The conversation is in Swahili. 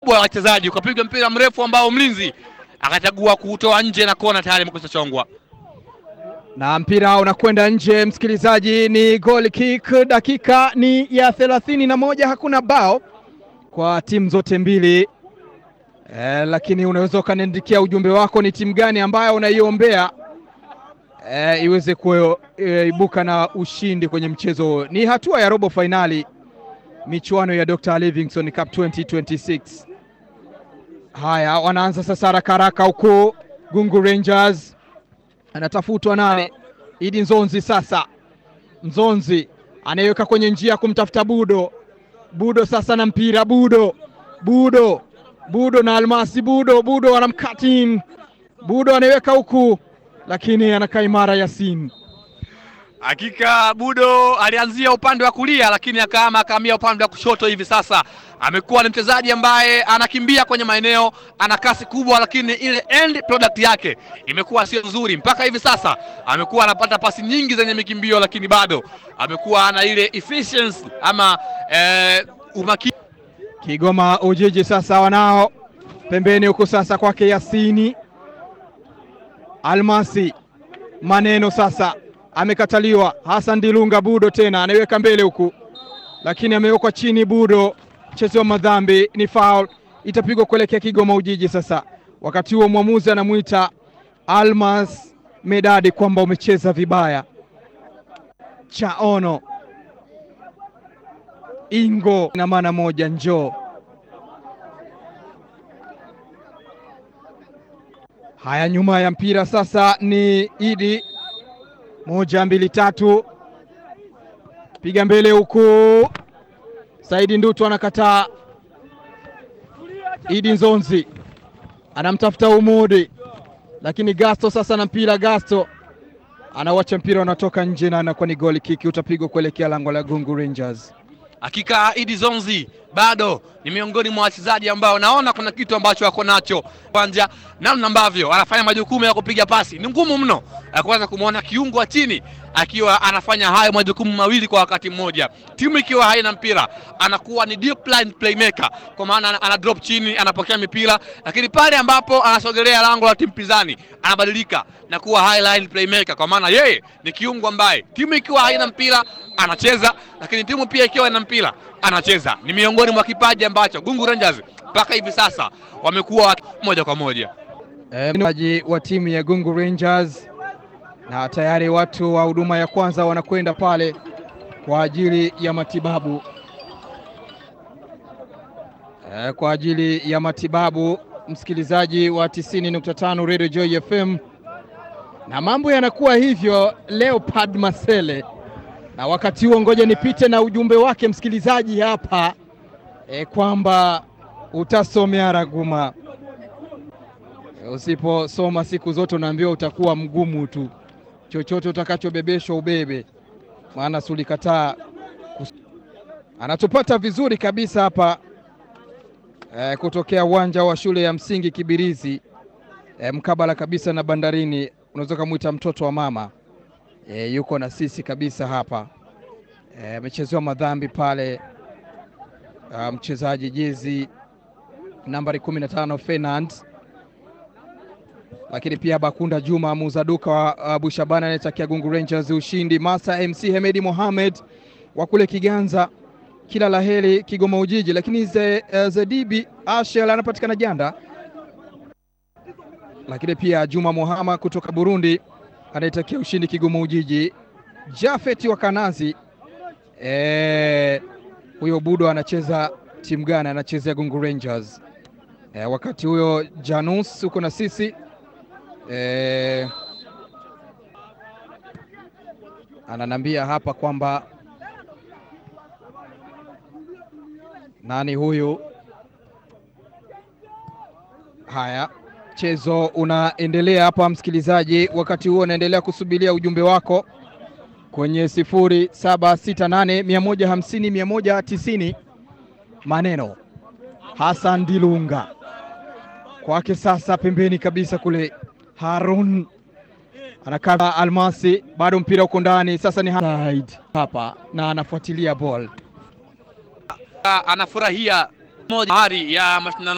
kubwa ya wachezaji, ukapiga mpira mrefu ambao mlinzi akachagua kuutoa nje na kona tayari imekwisha chongwa. na mpira unakwenda nje. Msikilizaji, ni goal kick. Dakika ni ya thelathini na moja, hakuna bao kwa timu zote mbili e, lakini unaweza ukaniandikia ujumbe wako, ni timu gani ambayo unaiombea e, iweze kuibuka na ushindi kwenye mchezo huo. Ni hatua ya robo fainali michuano ya Dr. Livingstone Cup 2026. Haya, wanaanza sasa haraka haraka huku Gungu Rangers anatafutwa naye Idi Nzonzi. Sasa Nzonzi anayeweka kwenye njia kumtafuta Budo. Budo sasa na mpira Budo, Budo, Budo na Almasi. Budo, Budo anamkatin. Budo anaiweka huku, lakini anakaa imara Yasin. Hakika Budo alianzia upande wa kulia, lakini akaama akahamia upande wa kushoto. Hivi sasa amekuwa ni mchezaji ambaye anakimbia kwenye maeneo, ana kasi kubwa, lakini ile end product yake imekuwa sio nzuri mpaka hivi sasa. Amekuwa anapata pasi nyingi zenye mikimbio, lakini bado amekuwa ana ile efficiency ama eh, umakini. Kigoma Ujiji sasa wanao pembeni huku sasa kwake Yasini Almasi maneno sasa amekataliwa. Hassan Dilunga Budo tena anaiweka mbele huku, lakini amewekwa chini. Budo mchezo wa madhambi, ni foul, itapigwa kuelekea Kigoma Ujiji. Sasa wakati huo mwamuzi anamwita Almas Medadi kwamba umecheza vibaya. Chaono Ingo na maana moja, njoo. Haya, nyuma ya mpira sasa ni Idi moja mbili tatu, piga mbele huku. Saidi Ndutu anakataa. Idi Nzonzi anamtafuta Umudi, lakini Gasto sasa na mpira. Gasto anawacha mpira unatoka nje na anakuwa ni goli kiki, utapigwa kuelekea lango la Gungu Rangers. Hakika Idi Zonzi bado ni miongoni mwa wachezaji ambao naona kuna kitu ambacho wako nacho kwanza, namna ambavyo anafanya majukumu ya kupiga pasi ni ngumu mno, kuweza kumwona kiungo wa chini akiwa anafanya hayo majukumu mawili kwa wakati mmoja. Timu ikiwa haina mpira, anakuwa ni deep line playmaker, kwa maana ana drop chini, anapokea mipira, lakini pale ambapo anasogelea lango la timu pinzani anabadilika na kuwa high line playmaker, kwa maana yeye ni kiungo ambaye timu ikiwa haina mpira anacheza, lakini timu pia ikiwa ina mpira anacheza. Ni miongoni mwa kipaji ambacho Gungu Rangers mpaka hivi sasa wamekuwa moja kwa moja mchezaji e, wa timu ya Gungu Rangers na tayari watu wa huduma ya kwanza wanakwenda pale kwa ajili ya matibabu e, kwa ajili ya matibabu, msikilizaji wa 90.5 Radio Joy FM, na mambo yanakuwa hivyo. Leopard Masele na wakati huo, ngoja nipite na ujumbe wake msikilizaji hapa e, kwamba utasomea raguma. Usiposoma siku zote unaambiwa utakuwa mgumu tu, chochote utakachobebeshwa ubebe, maana sulikataa. Anatupata vizuri kabisa hapa e, kutokea uwanja wa shule ya msingi Kibirizi e, mkabala kabisa na bandarini, unaweza kumwita mtoto wa mama e, yuko na sisi kabisa hapa amechezewa e, madhambi pale mchezaji jezi nambari 15 Fernand, lakini pia Bakunda Juma muuza duka wa uh, Bushabana anayetakia Gungu Rangers ushindi. Masa MC Hemedi Mohamed wa kule Kiganza, kila laheri Kigoma Ujiji. Lakini ze, uh, Zedibi Ashel anapatikana Janda, lakini pia Juma Mohama kutoka Burundi anayetakia ushindi Kigoma Ujiji. Jafeti wa Kanazi e, huyo Budo anacheza timu gani? Anachezea Gungu Rangers. E, wakati huyo Janus uko na sisi e, ananambia hapa kwamba nani huyu. Haya, mchezo unaendelea hapa msikilizaji, wakati huo unaendelea kusubiria ujumbe wako kwenye sifuri saba sita nane mia moja hamsini mia moja tisini maneno Hassan Dilunga kwake sasa, pembeni kabisa kule Harun anakata Almasi, bado mpira uko ndani sasa, ni Haid hapa na anafuatilia ball, anafurahia moja ya mashindano